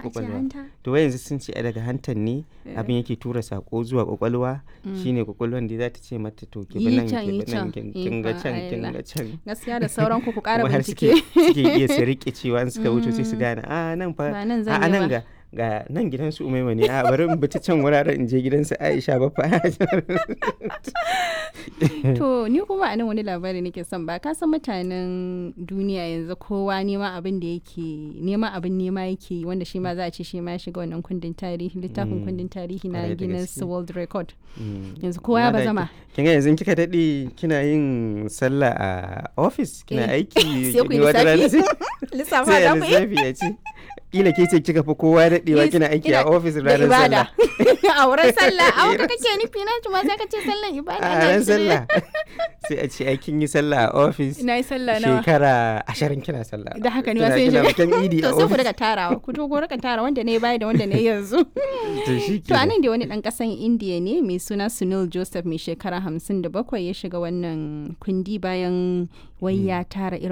ce kwakwalwa hanta to wai yanzu sun ce ai daga hantan ne abin yake tura sako zuwa kwakwalwa shine kwakwalwan da za ta ce mata to ki bi Yi nan can, ki yi bi nan can. kin kin ga Ikon can kin Allah. ga can gaskiya da sauran ku ku ƙara kuma har suke bincike suke iya su rike cewa in suka wuce sai su gane a nan fa Ba nan zan a yi nan ba." ga ga nan gidan su umaima ne a bari in bi ta can wuraren in je gidan su Aisha ba fa to ni kuma a nan wani labari nake son ba ka san mutanen duniya yanzu kowa nema abin da yake nema abin nema yake yi wanda shi ma za a ce shi ma ya shiga wannan kundin tarihi littafin kundin tarihi na Kwarai da Guinness gaske. World Record Mm. yanzu kowa ya Amma da bazama ki- kin ga yanzu kika daɗe kina yin sallah a office kina Eh, aiki sai ku yi ni wata rana sai lissafa sai da a ku yi lissafi ya ce kila ke ce kika fi kowa daɗewa Yes, kina aiki a ina office da ranar ibada sallah a wurin sallah a wata kake nufi na ma sai ka ce sallan ibada a ana ran cire. sallah sai a ce ai kin yi sallah a office na yi sallah nawa shekara ashirin kina sallah da haka ne Kina- wasu kina yin bikin idi a to sai ku office daga tarawa ku to ku rika tara wanda ne baya da wanda ne yanzu to shi to anan da wani dan kasan indiya ne mai suna sunil joseph mai shekara 57 ya shiga wannan kundi bayan wai ya tara irin